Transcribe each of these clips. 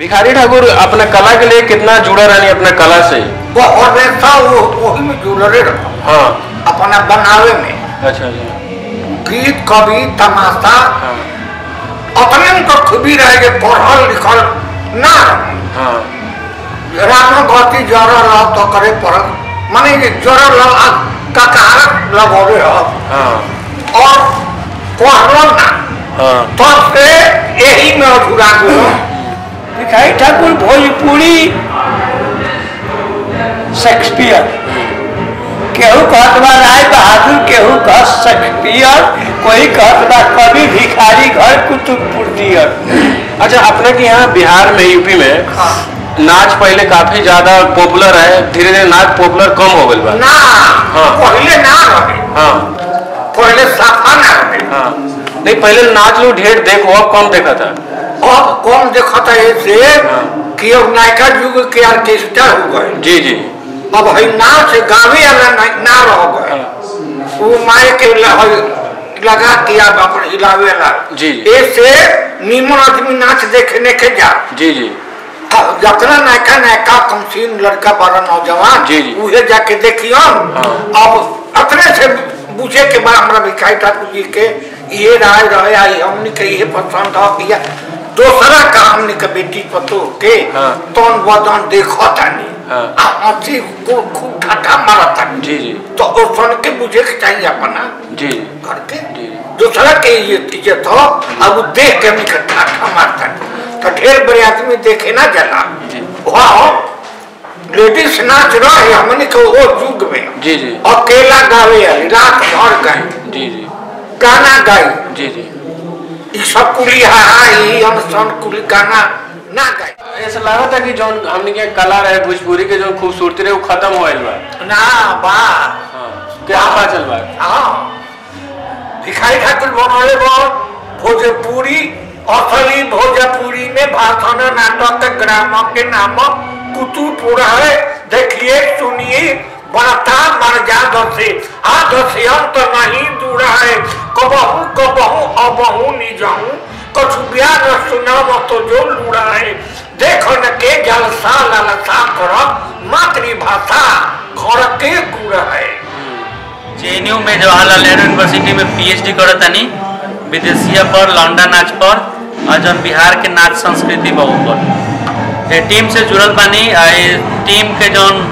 भिखारी ठाकुर अपना कला के लिए कितना जुड़ा रहनी अपना कला से वो हमेशा वो वही में जुड़ले रहो हाँ अपना बनावे में अच्छा अच्छा गीत कवि तमाशा हाँ अपने उनको खूबी रहे के पढ़ल लिखल ना रहो हाँ राम गति जर रह तो करे पड़ल माने ये जर रह ककारक लगोरे रह हाँ और पढ़ल ना हाँ तब से यही में अधूरा गयो भिखारी ठाकुर भोजपुरी शेक्सपियर केहू कहत बा राय बहादुर केहू कह शेक्सपियर कोई कहत बा कवि भिखारी घर कुतुबपुर दियर अच्छा अपने के यहाँ बिहार में यूपी में नाच पहले काफी ज्यादा पॉपुलर है धीरे धीरे नाच पॉपुलर कम हो गई बा ना हाँ। पहले ना रहे हाँ पहले साफा ना रहे हाँ नहीं पहले नाच लोग ढेर देखो अब कम देखा था अब कौन देखता है से हाँ। कि अब नायका युग के आर्केस्ट्रा हो गए जी जी अब है नाच गावे वाला ना- ना रह गए हाँ। वो माए के ल- है लगा के अब अपन हिलावे वाला जी। ऐसे नीमन आदमी नाच देखने के जा जी जी अब जितना नयका नयका कमसीन लड़का बड़ा नौजवान जी, जी। उहे जाके देखियो अब अपने से पूछे के बाद हमरा भिखारी ठाकुर जी के ये राय रहे आई हमने के ये पसंद हो किया दूसरा का हमने के बेटी पतो के हाँ। तन बदन देखो तानी हाँ। आ हंसी को खूब ठाठा मारा तानी जी जी तो वो सुन के बुझे के चाहिए अपना जी घर के जी दूसरा के ये इज्जत हो अब वो देख के हमने के ठाठा मारता तो ढेर बड़े आदमी देखे ना जला जी। वाह लेडीज नाच रहे हमने के वो युग में जी जी अकेला गावे वाली रात भर गाई जी जी गाना गाई जी जी ई सब कुली हाई हम सन कुली गाना ना गाई ऐसा लगा था कि जो हमने के कला रहे भोजपुरी के जो खूबसूरती रहे वो खत्म हो गइल बा ना बा हाँ क्या पता चल बा हाँ भिखारी ठाकुर बनौले बोल भोजपुरी असली भोजपुरी में भाषण नाटक ग्राम के नाम कुतुपुर है देखिए सुनिए बनता मर जा दसे आ दसे अंत नहीं दूर है कबहू कबहू अबहू निजाऊ कछु ब्याह न सुनाव तो जो लूड़ा है देखन के जलसा ललसा कर मातृभाषा घर के गुड़ है जेएनयू में जवाहरलाल नेहरू यूनिवर्सिटी में पीएचडी करत तनी विदेशिया पर लौंडा नाच पर और जौन बिहार के नाच संस्कृति बा ऊपर ये टीम से जुड़ल बानी आ ये टीम के जौन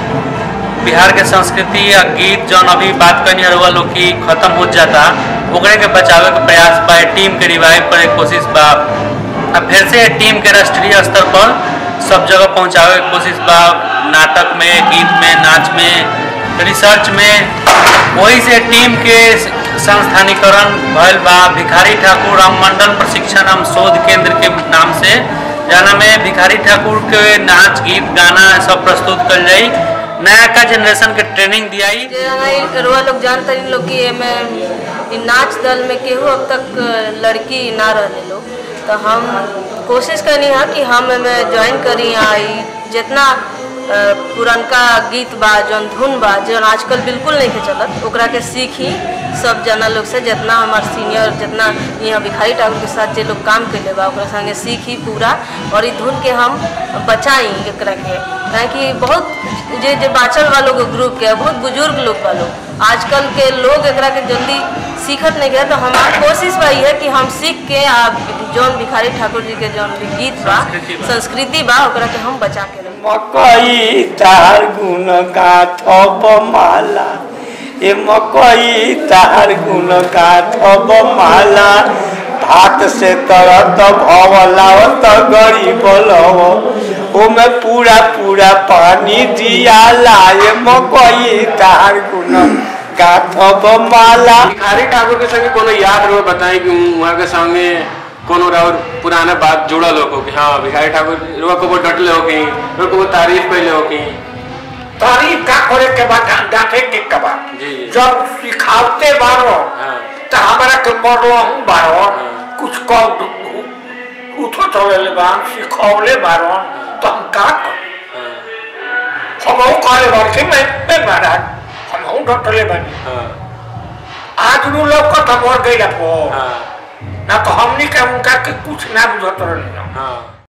बिहार के संस्कृति या गीत जौन अभी बात करनी रहुआ लोग की खत्म हो जाता ओकरे के बचावे के प्रयास बा ये टीम के रिवाइव करे के कोशिश बा अब फिर से ये टीम के राष्ट्रीय स्तर पर सब जगह पहुंचावे के कोशिश बा नाटक में गीत में नाच में रिसर्च में वही से टीम के संस्थानीकरण भयल बा भिखारी ठाकुर राम मंडल प्रशिक्षण एवं शोध केंद्र के नाम से जाना में भिखारी ठाकुर के नाच गीत गाना सब प्रस्तुत कल जाई नया का जनरेशन के ट्रेनिंग दियाई जे हमारी रुआ लोग जानते इन लोग कि एमे इ नाच दल में केहू अब तक लड़की ना रहले लोग तो हम कोशिश करनी है कि हम एमे ज्वाइन करी आ इ जितना अ, पुरनका गीत बा जौन धुन बा जौन आजकल बिल्कुल नहीं के चलत ओकरा के सीखी सब जना लोग से जितना हमार सीनियर जितना यहाँ भिखारी ठाकुर के साथ जे लोग काम कैले बा ओकरा संगे सीखी पूरा और इ धुन के हम बचाई एकरा के काहे कि बहुत जे जे बाचल वालों के ग्रुप के बहुत बुजुर्ग लोग वालों आजकल के लोग एकरा के जल्दी सीखत नहीं गया तो हमार कोशिश बा है कि हम सीख के आ जौन भिखारी ठाकुर जी के जौन भी गीत बा संस्कृति बा। संस्कृति बा ओकरा के हम बचा के रखें मकई तार गुण गाथब माला ए मकई तार गुण गाथब माला भात से तरत भवलावत गरीब लव ओमे पूरा पूरा पानी दियाला ए मकई तार गुण गाथब माला भिखारी ठाकुर के संगे कोनो याद रहो बताई कि वहाँ के संगे कोनो और पुराना बात जुड़ल हो कि हाँ भिखारी ठाकुर रुआ को वो डटले हो कि रुआ को वो तारीफ कैले हो कि तारीफ का करे के बाद डांटे के के बाद जी, जी। जब सिखावते बारो हाँ तो हमारा के मरलो हूँ बारो हाँ। कुछ कह उठो चले ले बान सिखौले बारो तो हम का कर हाँ हम करे बार कि मैं मैं महाराज हम हूँ डटले बानी हाँ आज नु लोग को तो मर गई पो हाँ ना तो हमनी के उनका के कुछ ना बुझत रहले हाँ